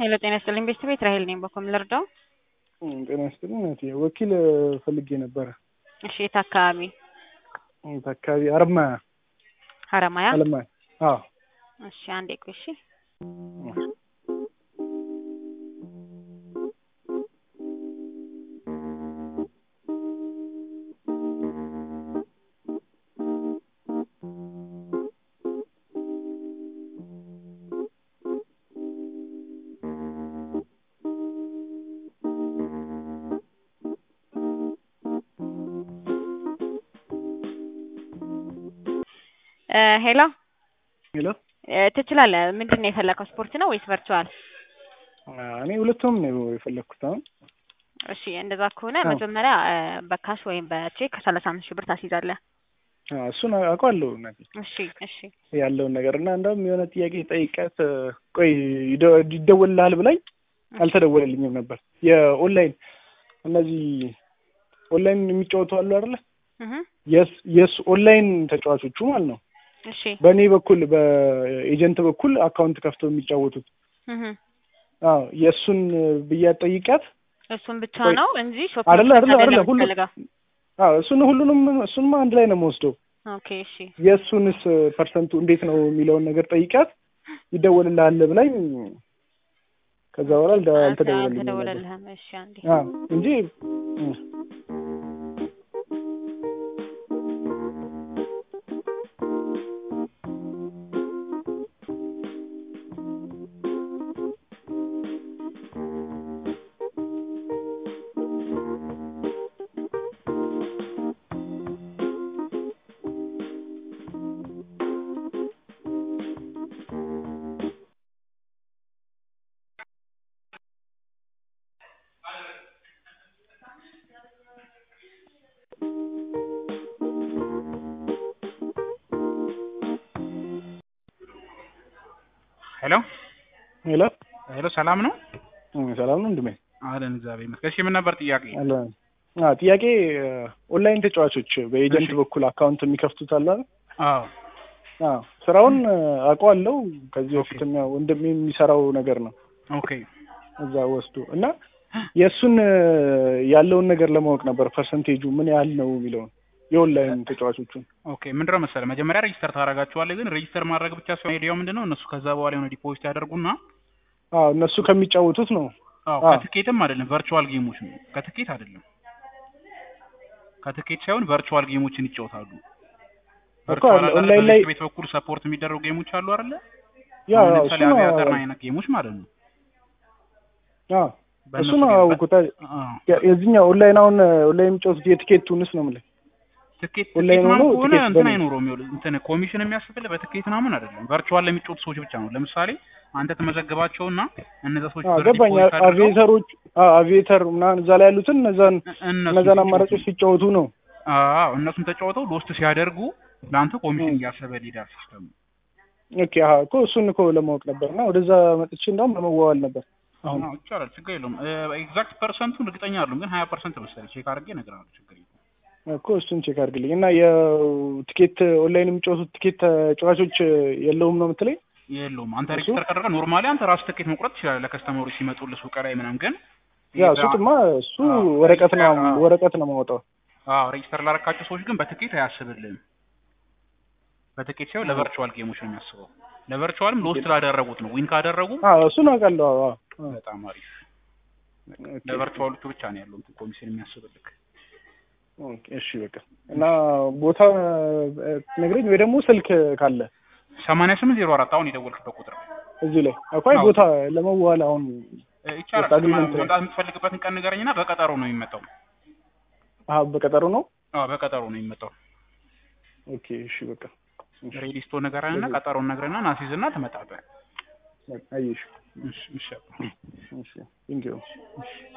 ሄሎ ጤና ይስጥልኝ ቤተሰብ ቤት ራሄል ነኝ። በኮም ልርዳው? ጤና ይስጥልኝ እህቴ። ወኪል ፈልጌ ነበረ። እሺ የት አካባቢ? የት አካባቢ? አረማያ ሀረማያ። አለማያ። አዎ እሺ አንዴ ቆይ። እሺ ሄሎ ሄሎ። ትችላለህ። ምንድን ነው የፈለከው? ስፖርት ነው ወይስ ቨርቹዋል? እኔ ሁለቱም ነው የፈለግኩት አሁን። እሺ እንደዛ ከሆነ አዎ። መጀመሪያ በካሽ ወይም በቼክ ሰላሳ አምስት ሺህ ብር ታስይዛለህ። አዎ፣ እሱን አውቀዋለሁ እናቴ እሺ እሺ ያለውን ነገር እና እንደውም የሆነ ጥያቄ ጠይቀት ቆይ ይደ- ይደወልልሃል ብላኝ አልተደወለልኝም ነበር። የኦንላይን እነዚህ ኦንላይን የሚጫወቱ አሉ አይደለ? እህ የስ የስ ኦንላይን ተጫዋቾቹ ማለት ነው። እሺ በእኔ በኩል በኤጀንት በኩል አካውንት ከፍተው የሚጫወቱት እህ አዎ የእሱን ብያት ጠይቂያት እሱን ብቻ ቆይ፣ ነው እንጂ ሾፕ አይደለ አይደለ አይደለ ሁሉ ፈልጋ አዎ እሱን ሁሉንም እሱንማ አንድ ላይ ነው የምወስደው። ኦኬ እሺ የእሱንስ ፐርሰንቱ እንዴት ነው የሚለውን ነገር ጠይቂያት ይደወልልሃል ብላኝ ከዛ በኋላ አልደ- አልተደወለልኝም ነበር። አልተደወለልህም። እሺ አንዴ አዎ እንጂ እ፣ ሄሎ ሄሎ ሄሎ፣ ሰላም ነው እ፣ ሰላም ነው እንድሜ አለን። እግዚአብሔር ይመስገን። እሺ ምን ነበር ጥያቄ? አለ አ ጥያቄ ኦንላይን ተጫዋቾች በኤጀንት እሺ። በኩል አካውንት የሚከፍቱት አለ አይደል? አዎ አዎ ስራውን አውቀዋለሁ። ከዚህ ኦኬ። በፊትም ያው ወንድሜ የሚሰራው ነገር ነው ኦኬ እዛ ወስዶ እና የእሱን ያለውን ነገር ለማወቅ ነበር ፐርሰንቴጁ ምን ያህል ነው የሚለውን የኦንላይን ተጫዋቾቹን ኦኬ። ምንድነው መሰለህ መጀመሪያ ሬጂስተር ታደርጋቸዋለህ። ግን ሬጂስተር ማድረግ ብቻ ሳይሆን አይዲያው ምንድነው እነሱ ከዛ በኋላ የሆነ ዲፖዚት ያደርጉና አዎ እነሱ ከሚጫወቱት ነው አዎ አዎ። ከትኬትም አይደለም ቨርቹዋል ጌሞች ነው። ከትኬት አይደለም ከትኬት ሳይሆን ቨርቹዋል ጌሞችን ይጫወታሉ። እኮ ቨርቹዋል አለ ኦንላይን አይደል? ላይ በቤት ቤት በኩል ሰፖርት የሚደረጉ ጌሞች አሉ አይደለ? ያ አሁን ያው ለምሳሌ እሱ ነው አቪያተር አይነት ጌሞች ማለት ነው። አዎ እሱ በእነሱ ነው ጌም- ያወቁት። አዎ የዚህኛው ኦንላይን አሁን ኦንላይን የሚጫወቱት የቲኬቱንስ ነው የምልህ ትኬት ኦንላይን ትኬት ምናምን ሆኖ ከሆነ ትኬት እንትን በምን? አይኖረውም። ይኸውልህ እንትን ኮሚሽን የሚያስፈልህ በትኬት ምናምን አይደለም። ቨርቹዋል ለሚጫወቱ ሰዎች ብቻ ነው። ለምሳሌ አንተ ተመዘግባቸውና እነዛ ሰዎች አዎ ብር ገባኝ። ዲፖዚት አድርገው አቪዬተሮች አዎ አቪዬተር ምናምን እዛ ላይ ያሉትን እነዛን እነሱን እነዛን ሲጫወቱ አማራጮች ሲጫወቱ ነው። አዎ እነሱን ተጫውተው ሎስት ሲያደርጉ ለአንተ ኮሚሽን እያሰበ ሊዳር ሲስተሙ። ኦኬ አዎ እኮ እሱን እኮ ለማወቅ ነበር እና ወደዛ መጥቼ እንዳውም ለመዋዋል ነበር። አሁን አዎ ይቻላል፣ ችግር የለውም። ኤግዛክት ፐርሰንቱን እርግጠኛ አይደለሁም፣ ግን ሀያ ፐርሰንት መሰለኝ ቼክ አድርጌ እነግርሃለሁ። ችግር የለውም። እኮ እሱን ቼክ አድርግልኝ እና የቲኬት ኦንላይን የሚጫወቱት ቲኬት ተጫዋቾች የለውም ነው የምትለኝ? የለውም አንተ እሱ? ሬጅስተር ካደረገ ኖርማሊ አንተ ራስህ ትኬት መቁረጥ ትችላለህ፣ ለከስተመሮች ሲመጡልህ ሱቅ ላይ ምናምን። ግን ያ ይሄ እሱጥማ እሱ አዎ፣ ወረቀት ነው አዎ። ወረቀት ነው ማውጣው። አዎ ሬጅስተር ላረካቸው ሰዎች ግን በትኬት አያስብልህም። በትኬት ሳይሆን ለቨርቹዋል ጌሞች ነው የሚያስበው። ለቨርቹዋልም ሎስት ላደረጉት ነው። ዊን ካደረጉ አዎ እሱን አውቃለሁ። አዎ አዎ። በጣም አሪፍ። ኦኬ። ለቨርቹዋሎቹ ብቻ ነው ያለው እንትን ኮሚሽን የሚያስብልህ። ኦኬ፣ እሺ በቃ እና ቦታ ነግረኝ ወይ ደግሞ ስልክ ካለ ሰማንያ ስምንት ዜሮ አራት አሁን የደወልክበት ቁጥር ነው። እዚህ ላይ አኳይ አዎ። ቦታ ለመዋል አሁን እ፣ ይቻላል። በቃ አግሪመንት ላይ። መምጣት የምትፈልግበትን ቀን ንገረኝና በቀጠሮ ነው የሚመጣው። አሀ በቀጠሮ ነው። አዎ በቀጠሮ ነው የሚመጣው። ኦኬ እሺ በቃ እሺ፣ ሬዲስቶ ነገርህና ቀጠሮን ነግረህና ናሲዝና ትመጣለህ። በቃ አየሽ። እሺ እሺ እሺ ቴንኪው